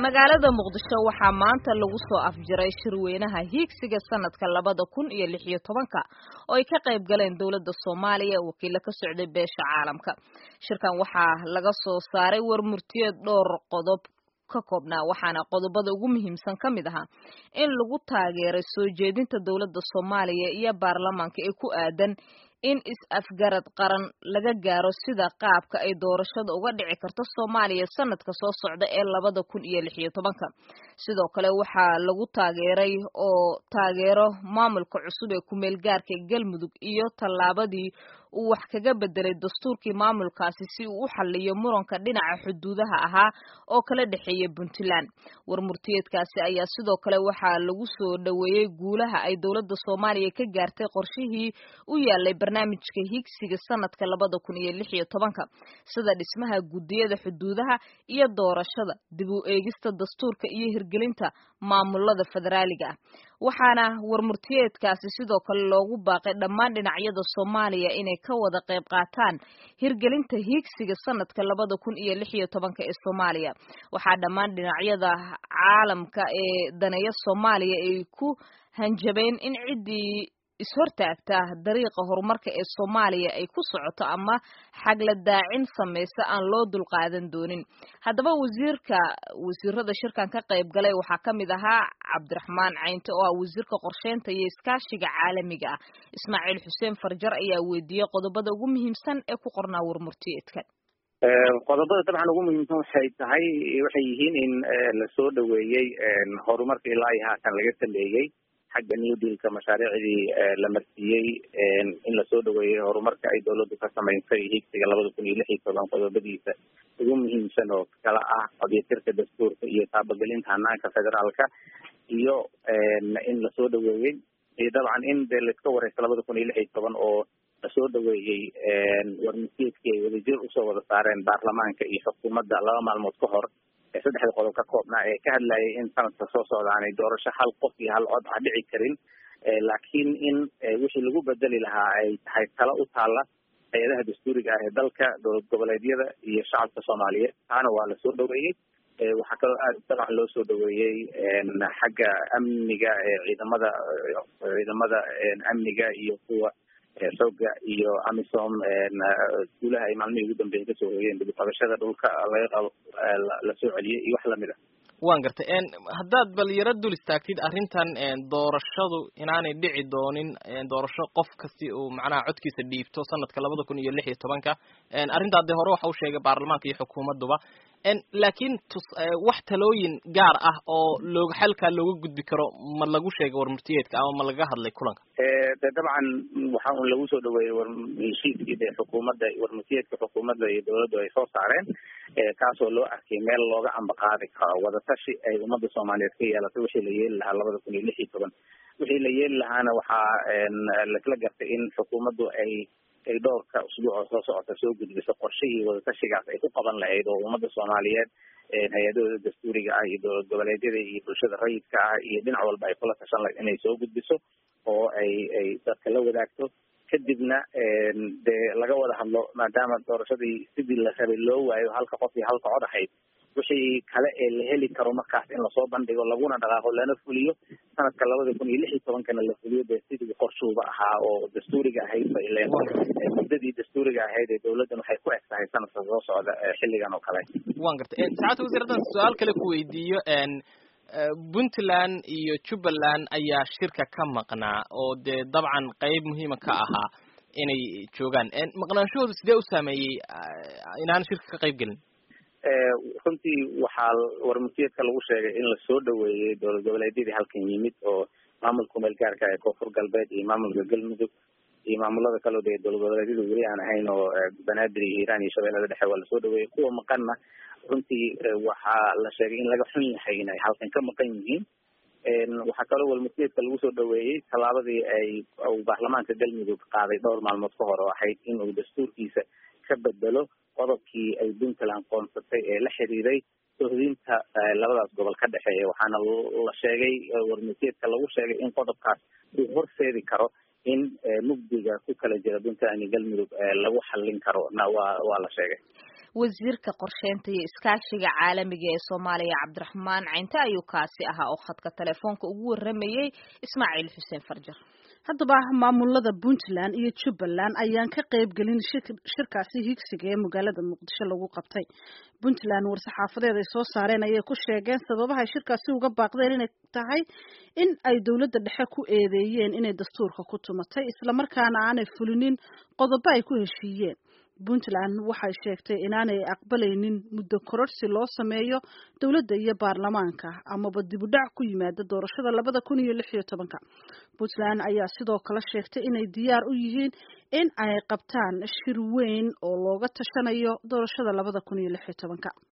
magaalada muqdisho waxaa maanta lagu soo afjiray shirweynaha hiigsiga sanadka labada kun iyo lix iyo tobanka oo ay ka qayb galeen dowladda soomaaliya wakiilo ka socday beesha caalamka shirkan waxaa laga soo saaray warmurtiyeed dhowr qodob ka koobnaa waxaana qodobada ugu muhiimsan ka mid ahaa in lagu taageeray soo jeedinta dowladda soomaaliya iyo baarlamaanka ee ku aadan in is-afgarad qaran laga gaaro sida qaabka ay doorashada uga dhici karto soomaaliya sanadka soo socda ee labada kun iyo lix iyo tobanka sidoo kale waxaa lagu taageeray oo taageero maamulka cusub ee kumeel gaarka galmudug iyo tallaabadii uu wax kaga bedelay dastuurkii maamulkaasi si uu u xaliyo muranka dhinaca xuduudaha ahaa oo kala dhexeeya puntland warmurtiyeedkaasi ayaa sidoo kale waxaa lagu soo dhoweeyey guulaha ay dowladda soomaaliya ka gaartay qorshihii u yaalay barnaamijka higsiga sanadka labada kun iyo lix iyo tobanka sida dhismaha guddiyada xuduudaha iyo doorashada dib u eegista dastuurka iyo hirgelinta maamulada federaaliga ah waxaana warmurtiyeedkaasi sidoo kale loogu baaqay dhammaan dhinacyada soomaaliya inay ka wada qayb qaataan hirgelinta hiigsiga sanadka labada kun iyo lix iyo tobanka ee soomaaliya waxaa dhammaan dhinacyada caalamka ee daneeya soomaaliya ay ku hanjabeen in ciddii ishortaagta dariiqa horumarka ee soomaaliya ay ku socoto ama xagla daacin samaysa aan loo dulqaadan doonin haddaba wasiirka wasiirada shirkan ka qayb galay waxaa ka mid ahaa cabdiraxmaan caynte oo ah wasiirka qorsheynta iyo iskaashiga caalamiga ah ismaaciil xuseen farjar ayaa weydiiyey qodobada ugu muhiimsan ee ku qornaa warmurtiyeedkan qodobada dabcan ugu muhiimsan waxay tahay waxay yihiin in lasoo dhaweeyey horumarka ilaa iyo haatan laga sameeyey xagga new dealka mashaariicdii la marsiiyey in lasoo dhaweeyey horumarka ay dawladdu ka samaysay higsiga labada kun iyo lix iyo toban qodobadiisa ugu muhiimsan oo kala ah qodyatirka dastuurka iyo taabagelinta hanaanka federaalka iyo in lasoo dhaweeyey iyo dabcan in dee laiska wareysto labada kun iyo lix iyo toban oo lasoo dhaweeyey warmasiidkii ay wadajir usoo wada saareen baarlamaanka iyo xukuumadda laba maalmood ka hor saddexda qodob ka koobnaa ee ka hadlayay in sanadka soo socda aanay doorasho hal qof iyo hal cod ah dhici karin laakiin in wixii lagu bedeli lahaa ay tahay talo u taalla hay-adaha dastuuriga ah ee dalka dowlad goboleedyada iyo shacabka soomaaliyeed taana waa lasoo dhaweeyey waxaa kaloo aad dabcan loo soo dhaweeyey xagga amniga ciidamada ciidamada amniga iyo kuwa xooga iyo amisom guulaha ay maalmihii ugu dambeeyay kasoo hoyeen dibqabashada dhulka laga qabo lasoo celiyey iyo wax lamid ah waan gartay haddaad bal yaro dul istaagtid arrintan doorashadu inaanay dhici doonin doorasho qof kasti uu macnaha codkiisa dhiibto sanadka labada kun iyo lix iyo tobanka arrintaa dee hore waxa u sheegay baarlamaanka iyo xukuumadduba laakiin tus wax talooyin gaar ah oo looga xalkaa looga gudbi karo ma lagu sheegay warmurtiyeedka ama ma laga hadlay kulanka de dabcan waxa un lagu soo dhaweeyey war heshiiskii de xukuumadda warmurtiyeedka xukuumadda iyo dawladdu ay soo saareen kaasoo loo arkay meel looga ambaqaadi karo wadatashi ay ummadda soomaaliyeed ka yeelatay wixii la yeeli lahaa labada kun iyo lix iyo toban wixii la yeeli lahaana waxaa laisla gartay in xukuumaddu ay ay dhowrka usbuuc oo soo socota soo gudbiso qorshihii wadatashigaas ay ku qaban lahayd oo ummadda soomaaliyeed hay-adahooda dastuuriga ah iyo dowlad goboleedyada iyo bulshada rayidka ah iyo dhinac walba ay kula tashan lahayd inay soo gudbiso oo ay ay dadka la wadaagto kadibna dee laga wada hadlo maadaama doorashadii sidii la rabay loo waayo halka qof iyo halka cod ahayd wixii kale ee la heli karo markaas in lasoo bandhigo laguna dhaqaaqo lana fuliyo sanadka labada kun iyo lix iyo tobankana la fuliyo dee sidii qorshuuba ahaa oo dastuuriga ahayd ba ileen muddadii dastuuriga ahayd ee dawladdan waxay ku eg tahay sanadka soo socda xilligan oo kale wan gartay saacadda wasiir haddaan su-aal kale ku weydiiyo puntland iyo jubbaland ayaa shirka ka maqnaa oo dee dabcan qeyb muhiima ka ahaa inay joogaan maqnaanshahooda sidee u saameeyey inaan shirka ka qayb gelin runtii waxaa warmurtiyeedka lagu sheegay in lasoo dhaweeyey dowlad goboleedyadii halkan yimid oo maamulka kumeel gaarka ee koonfur galbeed iyo maamulka galmudug iyo maamulada kaleo dee dowlad goboleedyada weli aan ahayn oo banaadir iyo hiiraan iyo shabeellada dhexe waa lasoo dhaweeyey kuwa maqanna runtii waxaa la sheegay in laga xun yahay inay halkan ka maqan yihiin waxaa kaloo warmurtiyeedka lagu soo dhaweeyey tallaabadii ay baarlamaanka galmudug qaaday dhowr maalmood ka hor oo ahayd inuu dastuurkiisa ka bedelo qodobkii ay puntland qoonsatay ee la xiriiray sohdinta labadaas gobol ka dhexeeya waxaana la sheegay warmurtiyeedka lagu sheegay in qodobkaas uu horseedi karo in mugdiga ku kala jira puntland iyo galmudug lagu xallin karo na waa waa la sheegay wasiirka qorsheynta iyo iskaashiga caalamiga ee soomaaliya cabdiraxmaan caynte ayuu kaasi ahaa oo khadka telefoonka ugu waramayey ismaaciil xuseen farjar haddaba maamulada puntland iyo jubbaland ayaan ka qayb gelin shirkaasi higsiga ee magaalada muqdisho lagu qabtay puntland war-saxaafadeed ay soo saareen ayay ku sheegeen sababahay shirkaasi uga baaqdeen inay tahay in ay dowladda dhexe ku eedeeyeen inay dastuurka ku tumatay islamarkaana aanay fulinin qodobo ay ku heshiiyeen puntland waxay sheegtay inaanay aqbalaynin muddo kororsi loo sameeyo dowladda iyo baarlamaanka amaba dibudhac ku yimaada doorashada labada kun iyo lix iyo tobanka puntland ayaa sidoo kale sheegtay inay diyaar u yihiin in ay qabtaan shir weyn oo looga tashanayo doorashada labada kun iyo lix iyo tobanka